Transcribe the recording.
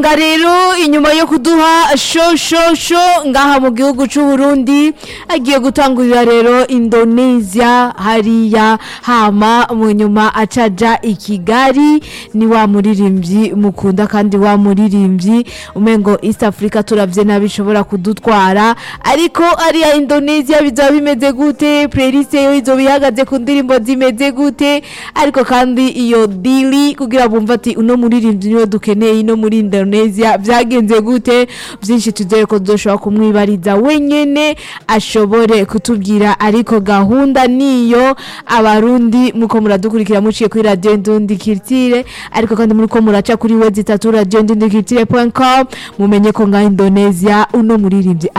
muganga rero inyuma yo kuduha sho sho sho ngaha mu gihugu c'u Burundi agiye gutangurira rero Indonesia hariya hama mu nyuma acaja i Kigali ni wa muririmbyi mukunda kandi wa muririmbyi umengo East Africa turavye nabi bishobora kudutwara ariko ariya Indonesia bizoba bimeze gute playlist yo izoba ihagaze ku ndirimbo zimeze gute ariko kandi iyo dili kugira bumva ati uno muririmbyi niwe dukeneye ino muri Indonesia byagenze gute byinshi tuzere ko dushobora kumwibariza wenyene ashobore kutubwira ariko gahunda niyo abarundi muko muradukurikira muciye kuri radio Ndundi Kirtire ariko kandi muri ko muraca kuri website radio Ndundi Kirtire.com mumenye ko nga Indonesia uno muririmbyi